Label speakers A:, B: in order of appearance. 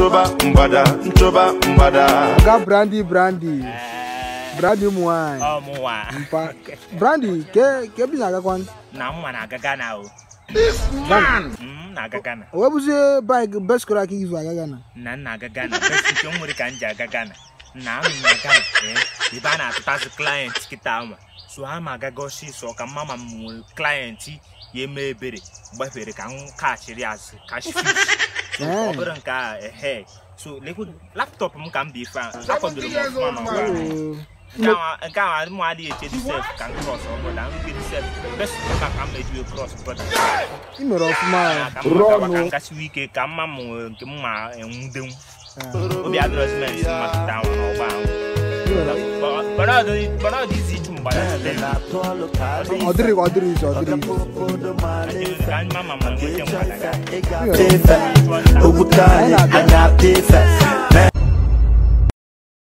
A: nchoba mgbada nchoba mgbada
B: Oga Brandy Brandy. Brandy ụmụ nwanyị.
C: ọmụwa
B: Mpa. Brandy ke ke bi na-agakwa.
C: na mma na-aga Ghana o m na-aga Ghana
B: O webuzie bike best kọrọ aka izu aga Ghana.
C: na m na-aga Ghana best nke m nwere ka m ji aga Ghana na anụ m na Ghana ee, ebe a na-atụtazi klient kịta ama so ha ma agaga ọsịsọ ka mma ma m nwere klient ya eme ebere gbafere ka m kachiri azụ kashi so ọ
B: Ee.
C: bụrụ nke a ehe so lekwe laptọpụ m ka m bụ ife a akwadoro m ọfụma n'ọgba ahụ.
B: Oh.
C: nke ahụ nke ahụ adị m adịghị eche dị sef ka m cross ọbụla m gị sef best ka ka m ejiwe cross brother
B: Ị mere ọfụma.
C: ka m gawa ka m gasiwe ike ka mma m nwere nke m ma enwudenwu obi adịrọzi m esi mmatụta ahụ n'ọgba ahụ bana ọ dị izi ichu mgbada
B: Ọ dịrị ọ dịrị izu ọ dịrị izu.
C: ka mma ma ma nwete mgbada ga
B: Ị mere ọfụma.
D: Ogukale, anya pefe